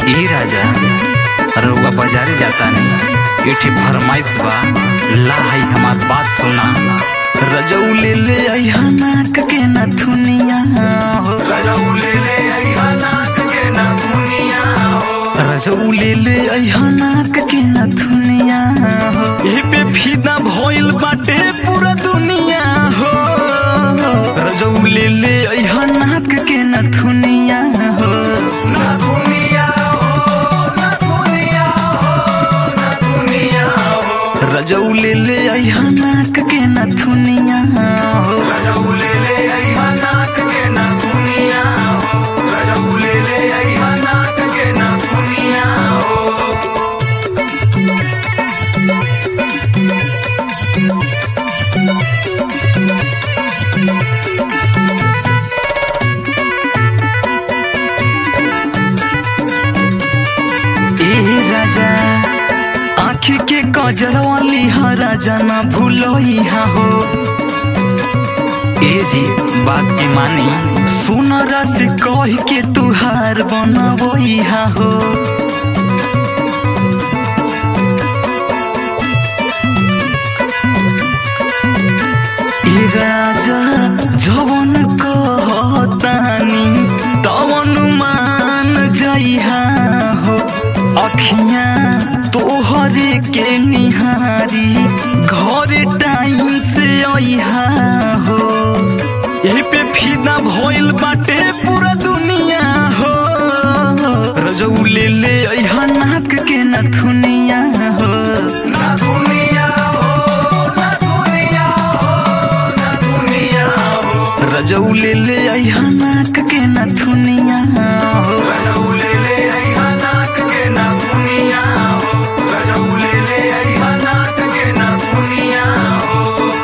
ए राजा रउआ बाजारे जाता नहीं एठे फरमाइश बा ला है हमार बात सुना रजऊ ले ले अइहा नाक के नथुनिया हो रजऊ ले ले अइहा नाक के नथुनिया हो रजऊ ले ले अइहा नाक के नथुनिया हो ए पे फीदा भइल बाटे पूरा दुनिया हो रजऊ ले ले अइहा नाक के नथुनिया हो नथुनिया रजऊ ले ले अइहा नाक के नथुनिया हो रजऊ ले ले अइहा नाक के नथुनिया हो रजऊ ले ले अइहा नाक के नथुनिया हो ए राजा आँखी के कजरवा लिहा राजा ना भूलोइहा हो ए जी बात के मानी सुनरा से कह के तुहार बनबोइहा हो ए राजा जवन कहतानी तवन मान जइहा हो अखियां तोहरे के निहारी घर टाइम से अइहा हो एही पे फिदा भइल बाटे पूरा दुनिया हो रजऊ ले ले अइहा नाक के नथुनिया हो नथुनिया हो नथुनिया हो नथुनिया हो रजऊ ले ले अइहा नाक के नथुनिया हो रजऊ ले ले अइहा नाक के नथुनिया हो रजऊ ले ले अइहा नाक के नथुनिया हो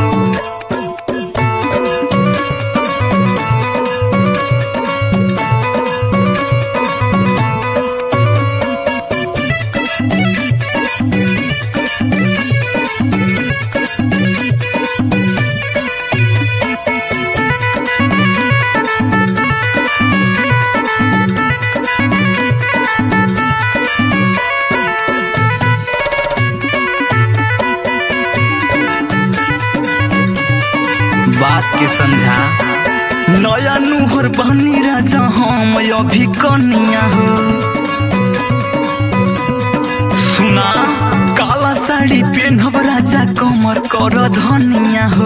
बात के समझा नया नुहर बनी राजा हम अभी कनिया हो सुना काला साड़ी पेनहब राजा कमर कर धनिया हो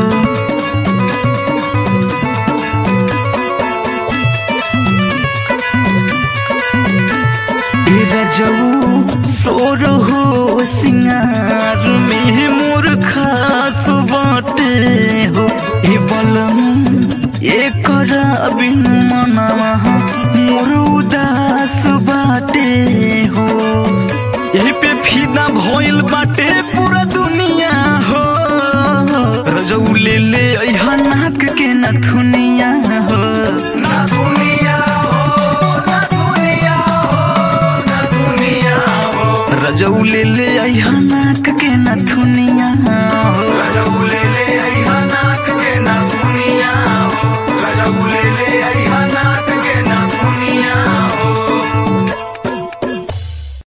ए रजऊ सोर हो सिंगार में मोर खास बाटे हो ए बलम एकर बिन मनवा मोर उदास बाटे हो एही पे फिदा भइल बाटे पूरा दुनिया हो रजऊ ले ले अइहा नाक के नथुनिया हो नथुनिया हो नथुनिया हो नथुनिया हो रजऊ ले ले अइहा नाक के नथुनिया हो रजऊ ले ले अइहा नाक के नथुनिया हो रजऊ ले ले अइहा नाक के नथुनिया हो